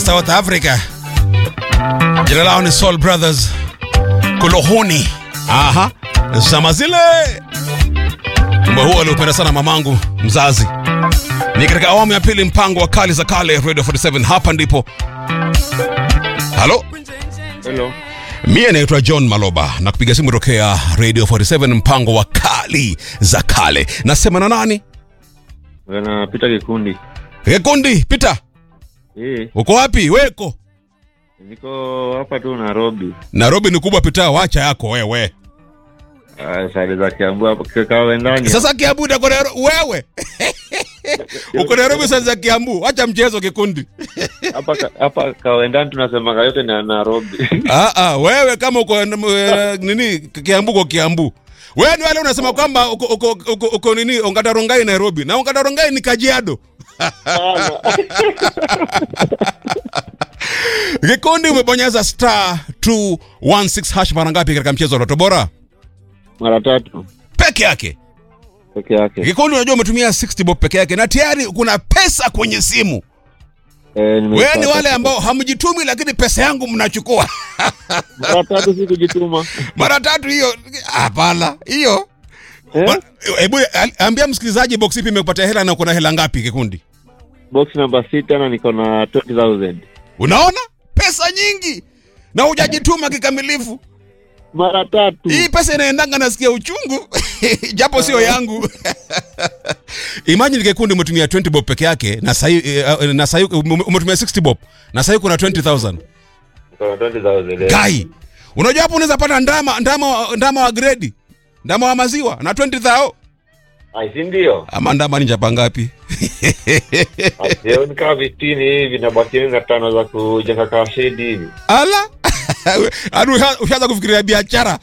South Africa. Jina lao ni Soul Brothers Kulohoni. Aha, zama zile. Wimbo huo aliupenda sana mamangu mzazi. Ni katika awamu ya pili mpango wa kali za kale Radio 47 hapa ndipo. Halo? Hello. Mie naitwa John Maloba na kupiga simu tokea Radio 47 mpango wa kali za kale. Nasema na nani? Bwana Peter Kikundi. Kikundi, Peter. Eh, Uko wapi? Weko. niko hapa tu Nairobi. Nairobi ni kubwa Peter, wacha yako wewe. Ah, sare za Kiambu hapo kikao wendani. Sasa Kiambu uko Nairobi wewe. Uko Nairobi sasa za Kiambu, acha mchezo Kikundi. hapa ka- hapa kawendani tunasema yote ni ya Nairobi. Ah ah, wewe kama uko eh, nini Kiambu uko Kiambu. Wewe ni wale unasema kwamba uko uko uko, uko nini Ongatarongai Nairobi. Na Ongatarongai ni Kajiado. Kikundi umebonyeza star 216 hash mara ngapi katika mchezo wa Lotto Bora? Mara tatu Peke yake. peke yake. Kikundi unajua umetumia 60 bob peke yake na tayari kuna pesa kwenye simu. Eh, Wewe ni nimeipata. wale ambao hamjitumi lakini pesa yangu mnachukua. mara tatu si kujituma. Mara tatu hiyo hapana. Hiyo Eh? Ma- Hebu al- ambia msikilizaji box ipi imekupatia hela na uko na hela ngapi kikundi? Box namba sita na niko na 20000. Unaona? Pesa nyingi. Na hujajituma kikamilifu. Mara tatu. Hii pesa inaendanga nasikia uchungu. Japo sio yangu. Imagine kikundi umetumia 20 bob peke yake na sahi na sahi umetumia 60 bob na sahi kuna 20000. Niko na 20000. eh. Kai. Unajua hapo unaweza pata ndama ndama ndama wa grade. Ndama wa maziwa na 20000. Ai, si ndio? Ama ndama ni chapa ngapi? Leo ni kama 15 hivi na baki na tano za kujenga kama shedi hivi. Ala. Adu ushaanza kufikiria biashara.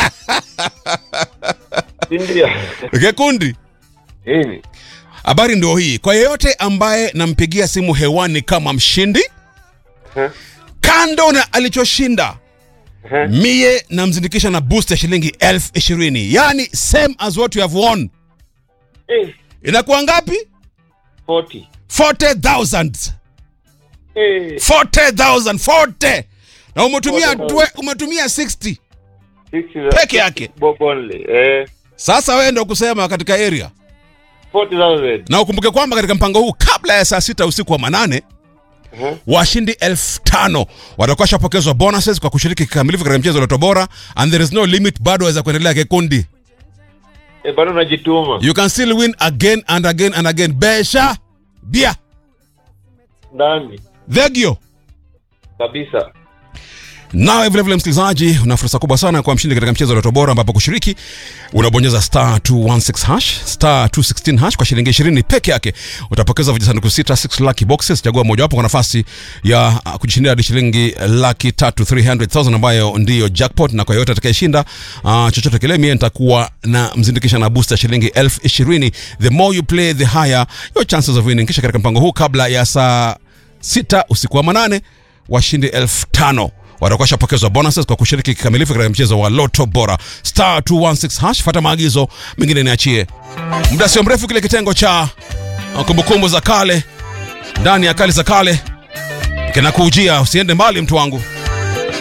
Si ndio? Kikundi. Hivi. Habari ndio hii. Kwa yeyote ambaye nampigia simu hewani kama mshindi, Eh? kando na alichoshinda, Eh? mie namzindikisha na boost ya shilingi elfu ishirini yani same as what you have won. Eh, Inakuwa ngapi? 40. 40,000. Eh. 40,000, 40. Na umetumia 40,000. twe- umetumia 60. 60 Peke yake. Bob only. Eh, Sasa wewe ndio kusema katika area. 40,000. Na ukumbuke kwamba katika mpango huu kabla ya saa sita usiku wa manane Eh? washindi elfu tano watakuwa shapokezwa bonuses kwa kushiriki kikamilifu katika mchezo wa Lotto Bora and there is no limit, bado waweza kuendelea kikundi. Eh, bado najituma. You can still win again and again and again. Besha bia Ndani. thegio Kabisa. Nawe vilevile msikilizaji, una fursa kubwa sana kwa mshindi katika mchezo wa Lotto Bora, ambapo kushiriki unabonyeza star 216 hash star 216 hash kwa shilingi 20 peke yake. Utapokeza vijisanduku sita 6 lucky boxes, chagua mojawapo kwa nafasi ya uh, kujishindia hadi shilingi laki tatu 300,000 ambayo ndiyo jackpot, na kwa yoyote atakayeshinda uh, chochote kile, mie nitakuwa na mzindikisha na booster shilingi elfu ishirini. The more you play the higher your chances of winning. Kisha katika mpango huu kabla ya saa sita usiku wa manane washindi elfu tano watakuwa shapokezwa bonuses kwa kushiriki kikamilifu katika mchezo wa Lotto Bora. Star 216 hash, fata maagizo mengine niachie. Muda sio mrefu, kile kitengo cha uh, kumbukumbu za kale ndani ya kali za kale kinakujia. Usiende mbali, mtu wangu.